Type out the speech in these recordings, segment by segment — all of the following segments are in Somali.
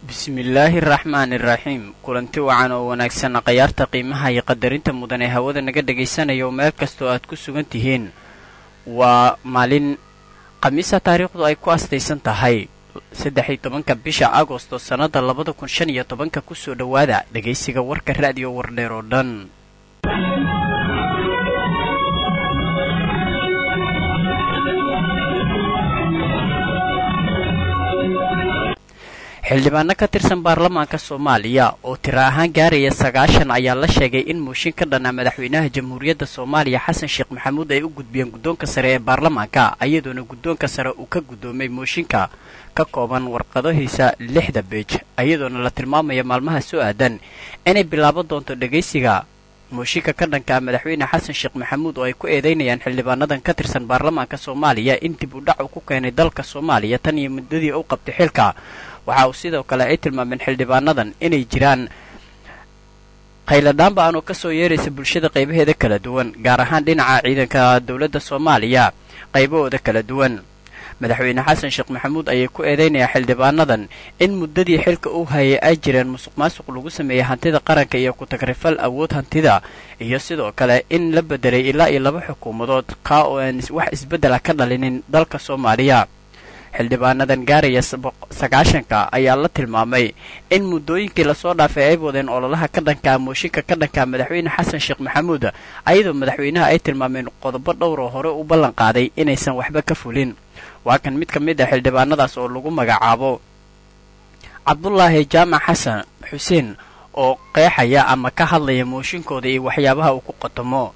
bismillaahi araxmaani iraxiim kulanti wacan oo wanaagsan khayaarta qiimaha iyo qadarinta mudan ee hawada naga dhegaysanaya oo meel kastoo aad ku sugan tihiin waa maalin khamiisa taariikhdu ay ku astaysan tahay saddex iyo tobanka bisha agosto sannada labada kun shan iyo tobanka kusoo dhowaada dhegaysiga warka ra'diyo wardheer oo dhan xildhibaano ka tirsan baarlamaanka soomaaliya oo tiro ahaan gaaraya sagaashan ayaa la sheegay in mooshin ka dhanaa madaxweynaha jamhuuriyadda soomaaliya xasan sheekh maxamuud ay u gudbiyeen guddoonka sare ee baarlamaanka iyadoona guddoonka sare uu ka guddoomay mooshinka ka kooban warqadahiisa lixda beej iyadoona la tilmaamaya maalmaha soo aadan inay bilaaban doonto dhegaysiga mooshinka ka dhanka ah madaxweyne xasan sheekh maxamuud oo ay ku eedeynayaan xildhibaanadan ka tirsan baarlamaanka soomaaliya in dib u dhac uu ku keenay dalka soomaaliya tan iyo muddadii u qabtay xilka waxa uu sidoo kale ay tilmaameen xildhibaanadan inay jiraan khayladhaanba aan oo ka soo yeeraysa bulshada qaybaheeda kala duwan gaar ahaan dhinaca ciidanka dowladda soomaaliya qaybahooda kala duwan madaxweyne xasan sheekh maxamuud ayay ku eedeynayaan xildhibaanadan in muddadii xilka uu hayay ay jireen musuq maasuq lagu sameeyey hantida qaranka iyo ku-tagrifal awood hantida iyo sidoo kale in la bedelay ilaa iyo laba xukuumadood kaa oo aan wax isbeddela ka dhalinin dalka soomaaliya xildhibaanadan gaaraya sagaashanka ayaa la tilmaamay in muddooyinkii lasoo dhaafay ay wadeen ololaha ka dhankaa mooshinka ka dhankaa madaxweyne xasan sheekh maxamuud ayadoo madaxweynaha ay tilmaameen qodobo dhowr oo hore u ballan qaaday inaysan waxba ka fulin waa kan mid ka mid ah xildhibaanadaas oo lagu magacaabo cabdulaahi jaamac xasan xuseen oo qeexaya ama ka hadlaya mooshinkooda iyo waxyaabaha uu ku qotomo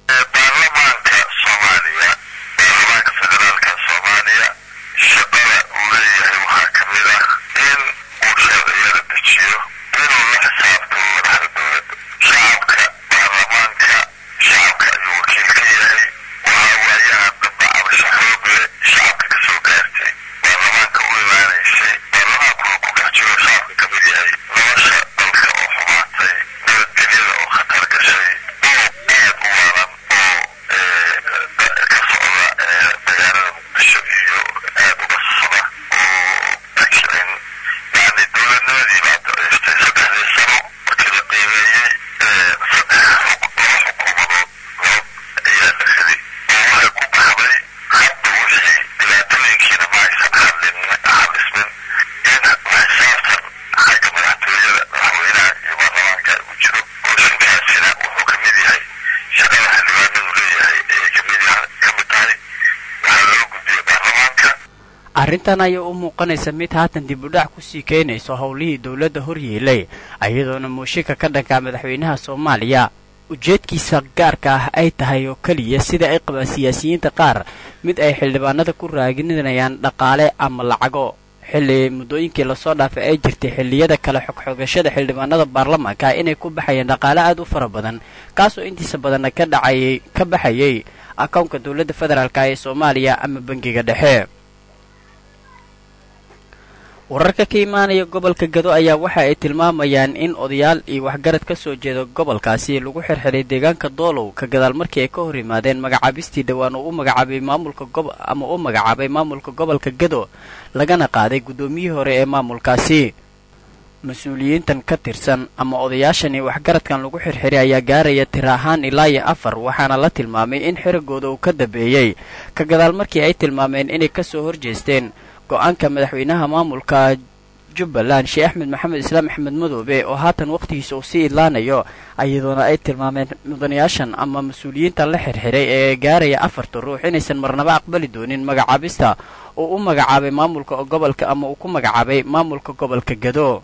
arrintan ayaa u muuqanaysa mid haatan dib u dhac kusii keenayso howlihii dowladda horyeelay iyadoona mooshinka ka dhankaa madaxweynaha soomaaliya ujeedkiisa gaarka ah ay tahay oo keliya sida ay qabaan siyaasiyiinta qaar mid ay xildhibaanada ku raaginayaan dhaqaale ama lacago xilli muddooyinkii lasoo dhaafay ay jirtay xilliyada kale xogxogashada xildhibaanada baarlamaanka inay ku baxayeen dhaqaale aad u fara badan kaasoo intiisa badanna ka dhacayay ka baxayay akownka dowladda federaalk ee soomaaliya ama bangiga dhexe wararka ka imaanaya gobolka gado ayaa waxa ay tilmaamayaan in odayaal iyo waxgarad ka soo jeeda gobolkaasi lagu xirxiray deegaanka doolow ka gadaal markii ay ka hor yimaadeen magacaabistii dhowaan uu u magacaabay maamulka gob ama u magacaabay maamulka gobolka gado lagana qaaday guddoomiyihii hore ee maamulkaasi mas-uuliyiintan ka tirsan ama odayaashan iyo waxgaradkan lagu xirxiray ayaa gaaraya tir ahaan ilaa iyo afar waxaana la tilmaamay in xirigooda uu ka dambeeyey ka gadaal markii ay tilmaameen inay ka soo horjeesteen go-aanka madaxweynaha maamulka jubbaland sheekh axmed maxamed islaam axmed madoobe oo haatan wakhtigiisa uu sii idlaanayo iyadoona ay tilmaameen mudanayaashan ama mas-uuliyiintan la xirxiray ee gaaraya afarta ruux inaysan marnaba aqbali doonin magacaabista uu u magacaabay maamulka gobolka ama uu ku magacaabay maamulka gobolka gado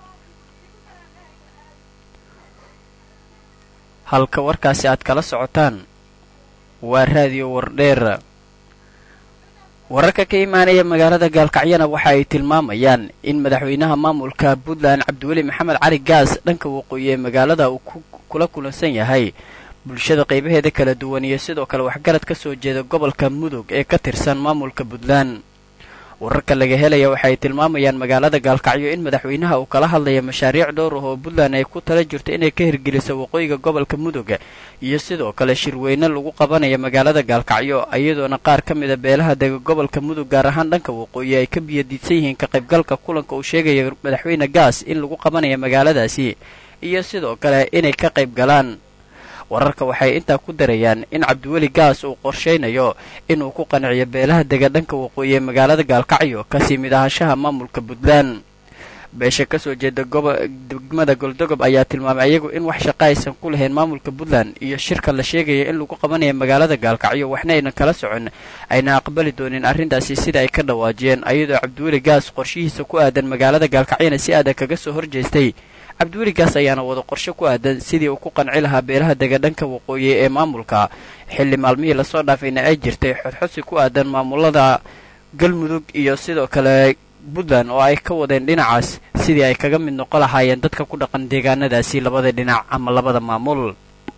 halka warkaasi aad kala socotaan waa raadiyo wardheer wararka ka imaanaya magaalada gaalkacyana waxa ay tilmaamayaan in madaxweynaha maamulka puntland cabdiweli maxamed cali gaas dhanka waqooyi ee magaalada uu kula kulansan yahay bulshada qaybaheeda kala duwan iyo sidoo kale waxgarad ka soo jeeda gobolka mudug ee ka tirsan maamulka puntland wararka laga helaya waxaay tilmaamayaan magaalada gaalkacyo in madaxweynaha uu kala hadlaya mashaariic dhowr ah oo puntland ay ku tala jirto inay ka hirgeliso waqooyiga gobolka mudug iyo sidoo kale shirweyne lagu qabanaya magaalada gaalkacyo iyadoona qaar ka mida beelaha dega gobolka mudug gaar ahaan dhanka waqooyi ay ka biyadiidsan yihiin ka qaybgalka kulanka uu sheegaya madaxweyne gaas in lagu qabanaya magaaladaasi iyo sidoo kale inay ka qayb galaan wararka waxay intaa ku darayaan in cabdiweli gaas uu qorshaynayo inuu ku qanciyo beelaha dega dhanka waqooyi ee magaalada gaalkacyo kasii mid ahaanshaha maamulka puntland beesha kasoo jeeda degmada goldogob ayaa tilmaamay ayagu in wax shaqa aysan ku lahayn maamulka puntland iyo shirka la sheegaya in lagu qabanaya magaalada gaalkacyo waxna aynan kala socon ayna aqbali doonin arrintaasi sida ay ka dhawaajiyeen ayadoo cabdiweli gaas qorshihiisa ku aadan magaalada gaalkacyona si adag kaga soo horjeestay cabdiweli gaas ayaana wada qorshe ku aadan sidii uu ku qanci lahaa beelaha dega dhanka waqooyi ee maamulka xilli maalmihii lasoo dhaafayna ay jirtay xodxodsi ku aadan maamulada galmudug iyo sidoo kale puntland oo ay ka wadeen dhinacaas sidii ay kaga mid noqon lahaayeen dadka ku dhaqan deegaanadaasi labada dhinac ama labada maamul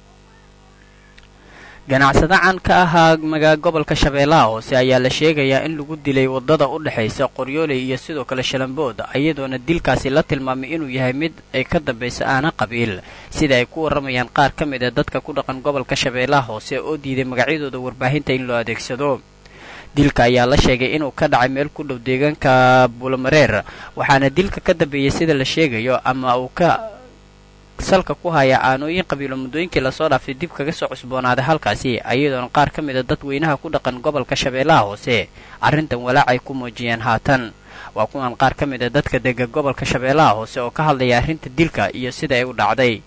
ganacsada caan ka ahaa magaa gobolka shabeellaha hoose ayaa la sheegayaa in lagu dilay waddada u dhexaysa qoryooley iyo sidoo kale shalambood iyadoona dilkaasi la tilmaamay inuu yahay mid ay ka dambaysa aana qabiil sida ay ku warramayaan qaar ka mid a dadka ku dhaqan gobolka shabeellaha hoose oo diiday magacyadooda warbaahinta in loo adeegsado dilka ayaa la sheegay inuu ka dhacay meel ku dhow deegaanka buulamareer waxaana dilka ka dambeeyey sida la sheegayo ama uu ka salka ku haya aanooyin qabiilo muddooyinkii lasoo dhaafay dib kaga soo cusboonaaday halkaasi ayadoona qaar ka mid a dadweynaha ku dhaqan gobolka shabeellaha hoose arrintan walaac ay ku muujiyeen haatan waa kuwan qaar ka mid a dadka dega gobolka shabeellaha hoose oo ka hadlaya arrinta dilka iyo sida ay u dhacday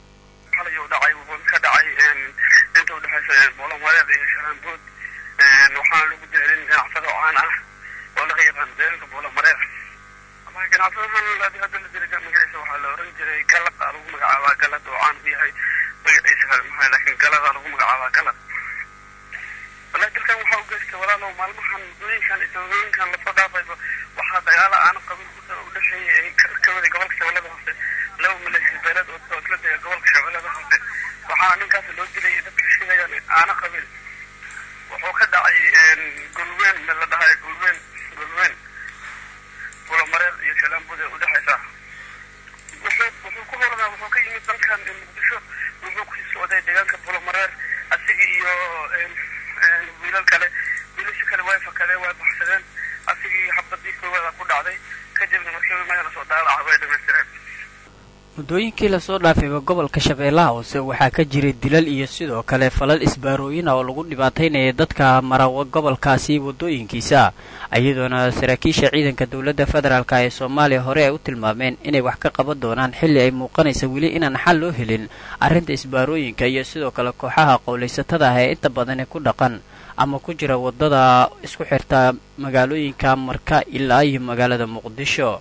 waxaana lagu dilay nin ganacsado caan ah oo laga yaqaan deegaanka buulamareer ganacsadahan hadda la dilay magaciisa waxaa la oran jiray galad aa lagu magacaabaa galad oo caan ku yahay magaciisa kale maxaa laakiin galada lagu magacaabaa galad wallahi dilkan waxaa u geystay walaalow maalmahan muddooyinkan iyo sababooyinkan lasoo dhaafayba waxaa dagaalo aana qabiil u dhexeeyay ay ka waday gobolka shabeellada hoose laba maleeshiya beeleed oo isla dega gobolka shabeellada hoose waxaana ninkaas loo dilay dadka sheegayaan aana qabiil wuxuu ka dhacay golweyn meel la dhahay golweyn golweyn bulamareer iyo shalaambud ee udhexaysa wuxuu wuxuu ku horanaa wuxuu ka yimid dalkan muqdisho wuxuu kusii socday deegaanka bulamareer asiga iyo wiilal kale wiilasha kale way fakadeen way baxsadeen asigii xabadii koowaada ku dhacday kadibna markii magana soo daalaca way dhamaystireen muddooyinkii lasoo dhaafayba gobolka shabeellaha hoose waxaa ka jiray dilal iyo sidoo kale falal isbaarooyin ah oo lagu dhibaataynaya dadka mara gobolkaasi waddooyinkiisa iyadoona saraakiisha ciidanka dowladda federaalka ee soomaaliya hore ay u tilmaameen inay wax ka qaban doonaan xilli ay muuqanaysa weli inaan xal loo helin arrinta isbaarooyinka iyo sidoo kale kooxaha qowlaysatada ah ee inta badani ku dhaqan ama ku jira waddada isku xirta magaalooyinka marka ilaa iyo magaalada muqdisho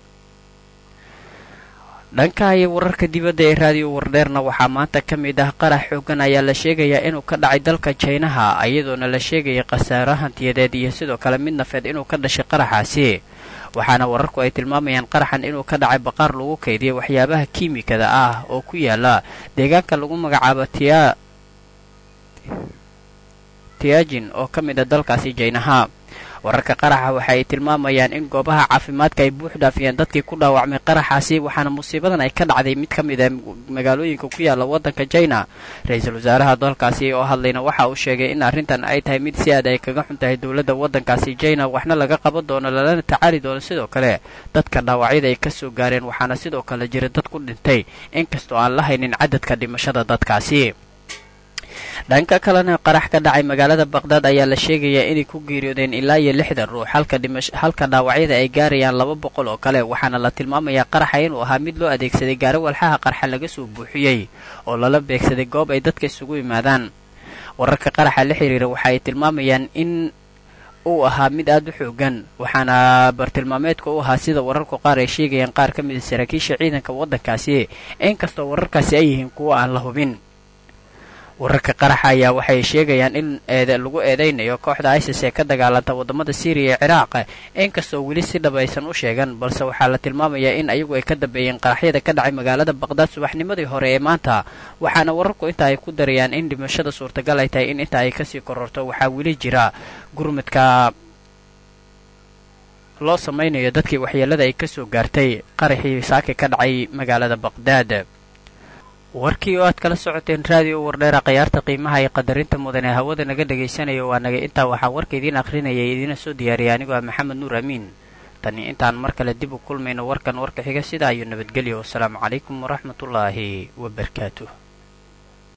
dhanka iyo wararka dibadda ee raadiyo wardheerna waxaa maanta ka mid ah qarax xoogan ayaa la sheegayaa inuu ka dhacay dalka jaynaha iyadoona la sheegaya khasaaro hantiyadeed iyo sidoo kale mid nafeed inuu ka dhashay qaraxaasi waxaana wararku ay tilmaamayaan qaraxan inuu ka dhacay baqaar lagu kaydiyay waxyaabaha kiimikada ah oo ku yaala deegaanka lagu magacaabo tia tiajin oo ka mid a dalkaasi jaynaha wararka qaraxa waxa ay tilmaamayaan in goobaha caafimaadka ay buux dhaafiyeen dadkii ku dhaawacmay qaraxaasi waxaana musiibadan ay ka dhacday mid ka mid a magaalooyinka ku yaala waddanka jina ra-iisul wasaaraha dalkaasi oo hadlayna waxa uu sheegay in arrintan ay tahay mid si aad ay kaga xun tahay dowladda waddankaasi jina waxna laga qaban doono lalana tacaali doono sidoo kale dadka dhaawacyada ay ka soo gaareen waxaana sidoo kale jira dad ku dhintay inkastoo aan la haynin cadadka dhimashada dadkaasi dhanka kalena qarax ka dhacay magaalada baqdaad ayaa la sheegayaa inay ku geeriyoodeen ilaa iyo lixdan ruux halka dhimash halka dhaawacyada ay gaarayaan laba boqol oo kale waxaana la tilmaamayaa qaraxa inuu ahaa mid loo adeegsaday gaari walxaha qarxa laga soo buuxiyey oo lala beegsaday goob ay dadka isugu yimaadaan wararka qaraxa la xiriira waxa ay tilmaamayaan in uu ahaa mid aad u xoogan waxaana bartilmaameedka u ahaa sida wararku qaar ay sheegayaan qaar ka mid a saraakiisha ciidanka waddankaasi inkastoo wararkaasi ay yihiin kuwo aan la hubin wararka qaraxa ayaa waxay sheegayaan in lagu eedaynayo kooxda isis ee ka dagaalanta waddamada syriya ee ciraaq inkastoo weli si dhab aysan u sheegan balse waxaa la tilmaamayaa in ayagu ay ka dambeeyeen qaraxyada ka dhacay magaalada baqdaad subaxnimadii hore ee maanta waxaana wararku inta ay ku darayaan in dhimashada suurtagal ay tahay in inta ay kasii kororto waxaa weli jira gurmudka loo samaynayo dadkii waxyeelada ay ka soo gaartay qaraxii saaki ka dhacay magaalada baqdaad warkii oo aad kala socoteen raadiyo wardheera khayaarta qiimaha iyo qadarinta mudan ee hawada naga dhegaysanaya waa naga intaa waxaa warka idiin akhrinaya idiina soo diyaariyay anigoo ah maxamed nuur amiin tani intaan mar kale dib u kulmayno warkan warka xiga sidaa iyo nabadgelyo wasalaamu calaykum waraxmatullaahi wabarakaatuh